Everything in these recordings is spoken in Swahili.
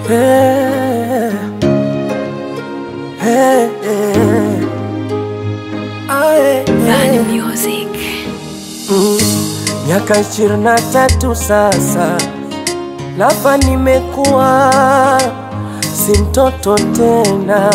Hey, hey, hey. Ah, hey, hey. Bad music. Mm, Miaka ishirini na tatu sasa, lava nimekuwa si mtoto tena,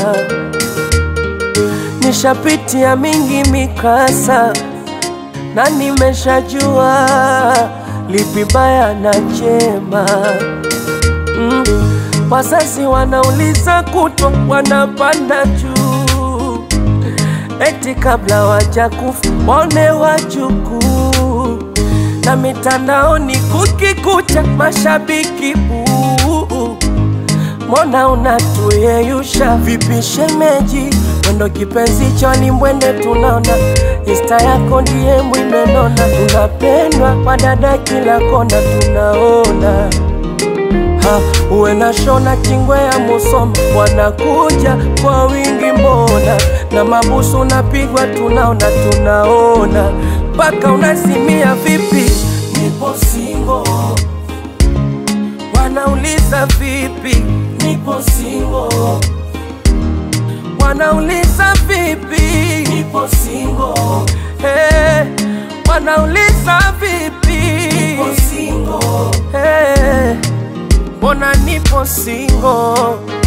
nishapitia mingi mikasa na nimeshajua lipi baya na jema. Mm, wazazi wanauliza kutwa, wanapanda juu eti kabla wajakufa waone wajukuu, na mitandaoni kukikucha mashabiki buu. Mbona unatuyeyusha vipi shemeji? Mwendo kipenzi choni mbwende tunaona Insta yako ndiye mwimenona, unapendwa kwa dada kila kona tunaona ha, uwe na shona kingwe ya Musoma wanakuja kwa wingi mbona, na mabusu unapigwa tunaona tunaona, mpaka unasimia vipi? Nipo singo, wanauliza vipi? Nipo singo, wanauliza vipi? Nipo singo, hey, wanauliza vipi? Nipo singo, hey, mbona nipo singo?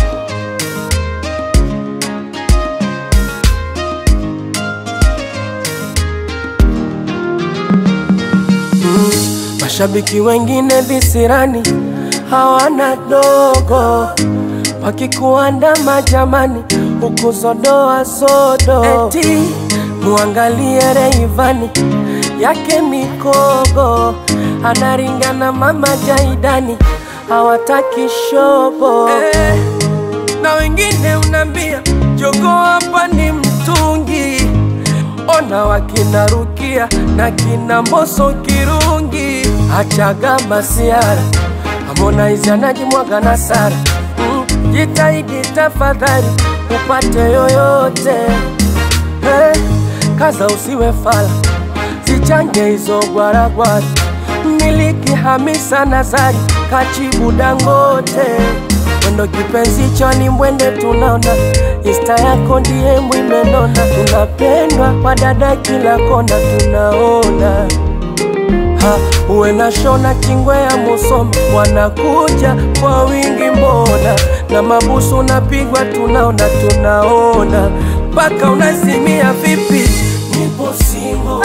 Mm, Mashabiki wengine visirani hawana dogo, wakikuandama jamani, huku zodoa sodo, eti muangalie Reivani yake mikogo, anaringana mama Jaidani, hawataki shobo eh, na wengine unambia jogo hapa ni mtungi ona wakina Rukia na kina Mboso Kirungi, achaga masiara Harmonize anajimwaga na Sara mm, jitahidi tafadhali upate yoyote hey, kaza usiwe fala, zichange hizo gwaragwara, miliki Hamisa Nazari kachibu Dangote mwendo kipenzi choni mbwende tunaona Insta yako ndiye mwimenona, tunapendwa kwa dada kila kona tunaona ha, uwe na shona kingwe ya Musoma wanakuja kwa wingi mbona, na mabusu unapigwa tunaona tunaona, mpaka unasimia vipi? Nipo singo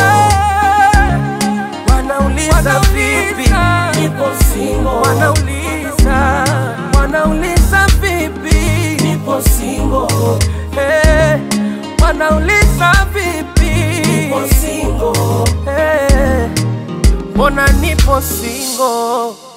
wanauliza vipi? Nipo singo wanauliza wanauliza vipi? Nipo singo hey, wanauliza vipi? Nipo singo hey, mbona nipo singo